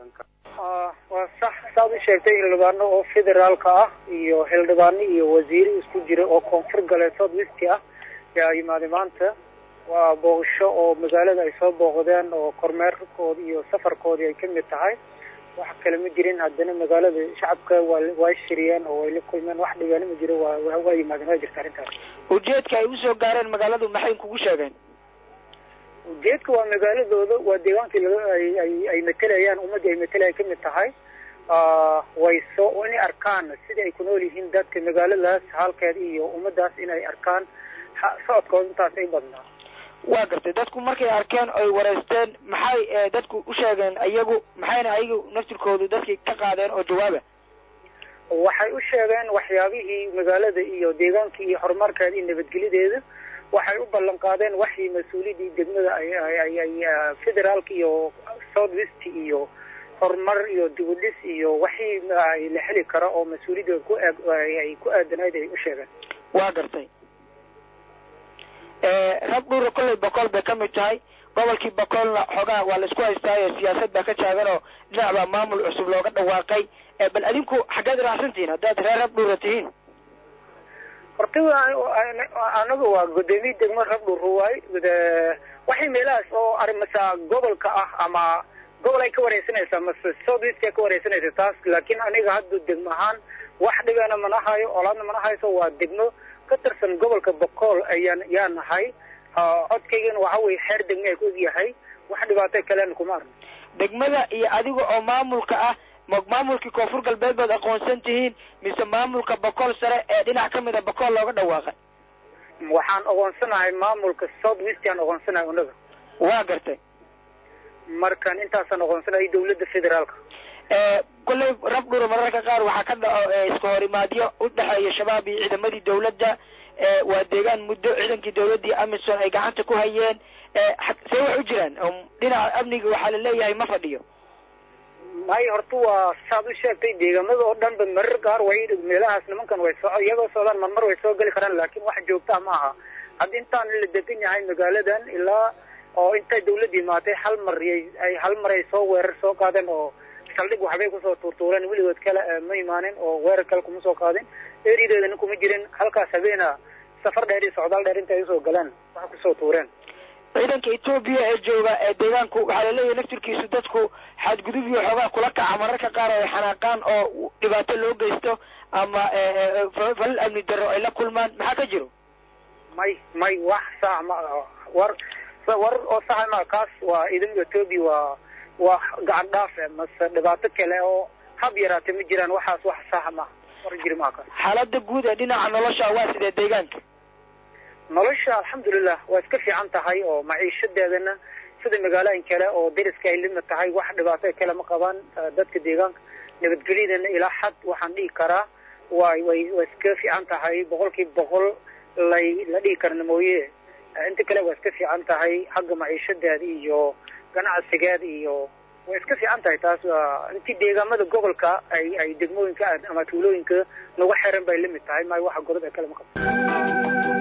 wadanka waa sax saad u sheegtay xildhibaano oo federaalka ah iyo xildhibaano iyo wasiiro isku jira oo koonfur galbeed south west ah yaa yimaaday maanta waa booqasho oo magaalada ay soo booqdeen oo kormeerkooda iyo safarkoodii ay kamid tahay wax kale ma jirin haddana magaalada shacabka waa waa shiriyeen oo way la kulmeen wax dhigaana ma jiro waa waa yimaadeen waa jirta arrintaas ujeedka ay usoo gaareen magaaladu maxay kugu sheegeen ujeedka waa magaaladooda waa deegaankii laga ay ay ay matelayaan ummaddii ay matelaya kamid tahay way soo inay arkaan sida ay ku nool yihiin dadka magaaladaas halkeed iyo ummadaas inay arkaan socodkooda intaas ay badnaa waa gartay dadku markay arkeen oy wareysteen maxay dadku u sheegeen iyagu maxayna ayagu naftirkoodu dadkii ka qaadeen oo jawaaba waxay u sheegeen waxyaabihii magaalada iyo deegaanka iyo horumarkeeda iyo nabadgelyadeeda waxay u ballan qaadeen waxii mas-uuliyadii degmada ay ay ay federaalka iyo south west iyo horumar iyo dibudhis iyo waxii ay la heli karo oo mas-uuliyadda ku eeg ay ku aadanayd ay u sheegeen waa gartay rag dhuura kollay boqol bay ka mid tahay gobolkii boqolna xoogaa waa la isku haystaayo siyaasad baa ka taagan oo dhinac baa maamul cusub looga dhawaaqay bal adinku xaggeed raacsantihiin haddaad reer rab dhuura tihiin horta anaga waa gudoomiye degmo rabdhur waay waxay meelahaas oo arimasa gobolka ah ama gobol ay ka wareysanaysaa mase south west ay ka wareysanaysa taas laakiin aniga hadda degmo ahaan wax dhibana mana hayo olaadna mana hayso waa degmo ka tirsan gobolka boqol ayaan yaa nahay codkaygana waxa weye xeer degmo ay ku yahay wax dhibaato kalena kuma arno degmada iyo adiga oo maamulka ah ma maamulkii koonfur galbeed baad aqoonsan tihiin mise maamulka boqol sare ee dhinac ka mid a boqol looga dhawaaqay waxaan aqoonsanahay maamulka south west aan aqoonsanahay unaga waa gartay markan intaasaan aqoonsanahay dawladda federaalka kollay rab dhura mararka qaar waxaa ka dhaco iska horimaadyo u dhexeeya shabaab iyo ciidamadii dawladda waa deegaan muddo ciidankii dawladdii amisom ay gacanta ku hayeen see wax u jiraan dhinaca amniga waxaa la leeyahay ma fadhiyo may horta waa saad u sheegtay deegaamada oo dhan ba marar qaar way meelahaas nimankan way soo iyagoo socdaan marmar way soo geli karaan laakiin wax joogtaa ma aha hadda intaan la degan yahay magaaladan ilaa oo intay dawladda imaatay hal mar ay hal mar ay soo weerar soo qaadeen oo saldhig waxbay kusoo tuurtuureen weligood kale ma imaanin oo weerar kale kuma soo qaadin erideedana kuma jirin halkaas habeena safar dheer iyo socdaal dheer intay usoo galeen waxa kusoo tuureen ciidanka etoobiya ee jooga ee deegaanku waxaa laleeyahay naftirkiisu dadku xadgudub iyo xoogaa kula kaca mararka qaar oo ay xanaaqaan oo dhibaato loo geysto ama falal amni darro ay la kulmaan maxaa ka jiro may may wax sax ma war war oo saxa ma kaas waa ciidamada etoobiya waa waa gacan dhaaf mase dhibaato kale oo hab yaraate ma jiraan waxaas wax saxa ma war jiri maa kaas xaaladda guud ee dhinaca nolosha waa sidee deegaanka nolosha alxamdulilah waa iska fiican tahay oo maciishadeedana sida magaalooyin kale oo deriska ay limid tahay wax dhibaato kale ma qabaan dadka deegaanka nabadgelyadana ilaa xad waxaan dhihi karaa way way waa iska fiican tahay boqolkiiba boqol lay la dhihi karna mooye inta kale waa iska fiican tahay xagga maciishadeeda iyo ganacsigeeda iyo way iska fiican tahay taas intii deegaamada gobolka ay ay degmooyinka ama tuulooyinka nagu xiran bay limid tahay may waxa godob ee kale ma qabto